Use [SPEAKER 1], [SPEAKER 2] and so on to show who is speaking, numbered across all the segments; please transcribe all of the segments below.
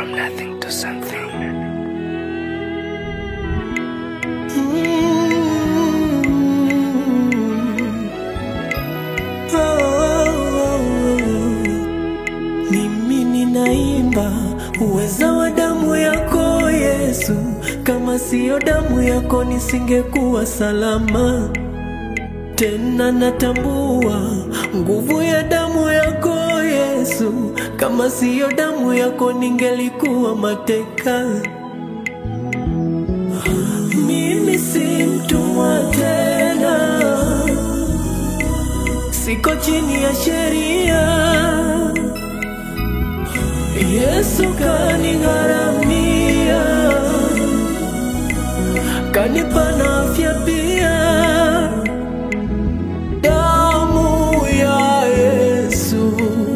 [SPEAKER 1] From nothing to something.
[SPEAKER 2] Mimi ninaimba uweza wa damu yako Yesu, kama siyo damu yako nisingekuwa salama. Tena natambua nguvu ya damu yako Yesu, kama siyo damu yako ningelikuwa mateka. Mimi si mtumwa tena, siko chini ya sheria. Yesu kanigharamia, kanipa na afya pia. Damu ya Yesu,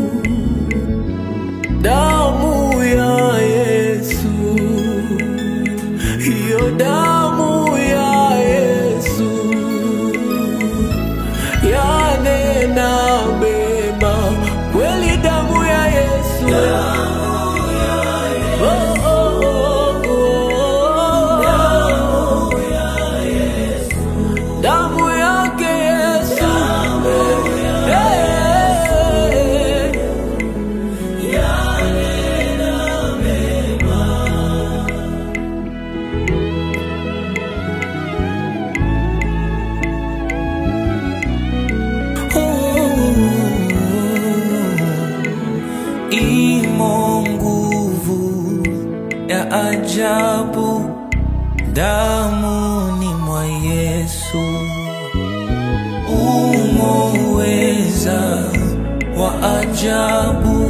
[SPEAKER 2] damu ya Yesu, hiyo damu ya Yesu yanena mema, kweli damu ya Yesu. Oh, oh, oh, oh. Damu yake Yesu. Eh. Imo nguvu ya ajabu damuni mwa Yesu, umo uweza wa ajabu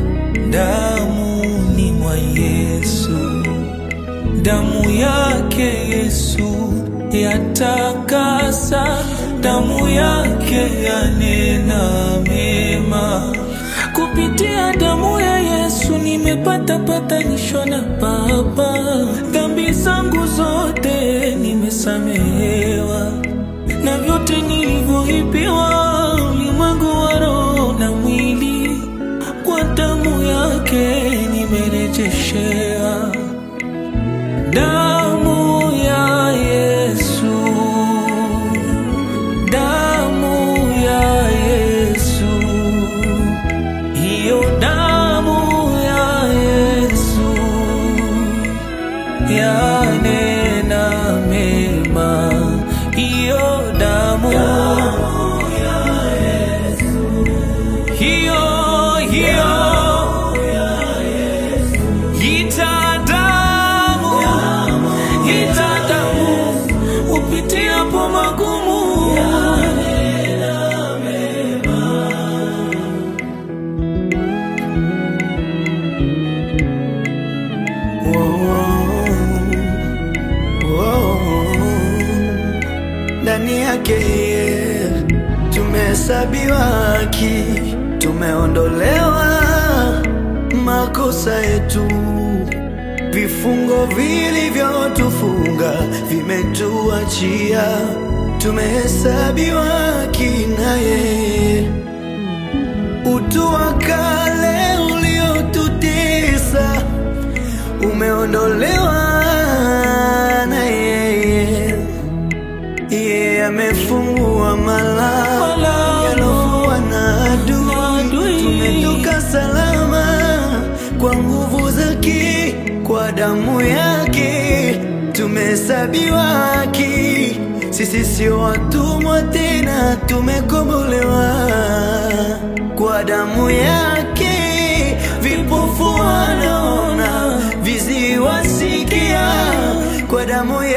[SPEAKER 2] damuni mwa Yesu, damu yake Yesu yatakasa, damu yake yanena mema. Kupitia damu ya Yesu nimepata patanisho na Baba, dhambi zangu zote nimesamehewa, na vyote nilivyoipiwa ulimwengu wa roho na mwili, kwa damu yake nimerejeshewa. Damu ya Yesu, damu ya Yesu, hiyo damu ya Yesu yanena mema, hiyo damu hiyo hiyo itadamu itadamu upitiapo magumu
[SPEAKER 3] ndani yake yeye tumehesabiwa haki, tumeondolewa makosa yetu, vifungo vilivyotufunga vimetuachia, tumehesabiwa haki na yeye utu wa kale uliotutesa umeondolewa na yeye. Yeye amefungua malango
[SPEAKER 2] Malango
[SPEAKER 3] yalofungwa na adui,
[SPEAKER 2] adui.
[SPEAKER 3] tumetoka salama kwa nguvu zake, kwa damu yake tumehesabiwa haki. Sisi sio watumwa tena, tumekombolewa kwa damu yake. Vipofu wanaona, viziwi wasikia, kwa damu